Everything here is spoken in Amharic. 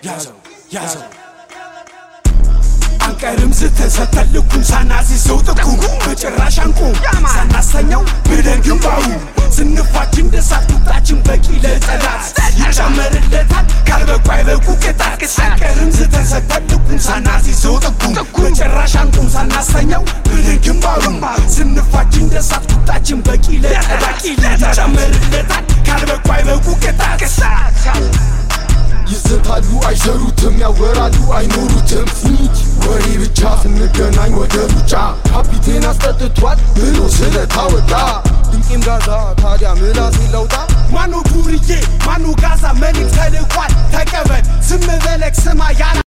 ያዘው ያዘው አንቀርም ስተሰተን ልኩም ሳናሲዘው ጥቁም በጭራሽ አንቁም ሳናሰኘው ብለን ግንባሩ ስንፋች እንደ ሳት ቁጣችን በቂ ለጠላት ይጨመርለታል ካልበቁ አይበቁ ቅጣት አንቀርም ስተሰተን ልኩም ሳናሲዘው ጥቁም በጭራሽ አንቁም ሳናሰኘው ብለን ግንባሩ ስንፋች እንደ ሳት ቁጣችን በቂ ለጠላት ይጨመርለታል ካልበቁ አይበቁ ቅጣት ይዘታሉ አይሰሩትም ያወራሉ አይኖሩትም ፊት ወሬ ብቻ ስንገናኝ ወደ ሩጫ ካፒቴን አስጠጥቷል ብሎ ስለታወጣ ድንቄም ጋዛ ታዲያ ምላሴ ለውጣ ማኑ ዱርዬ ማኑ ጋዛ መልእክት ተልኳል ተቀበል ዝም በለክ ስማ ያላ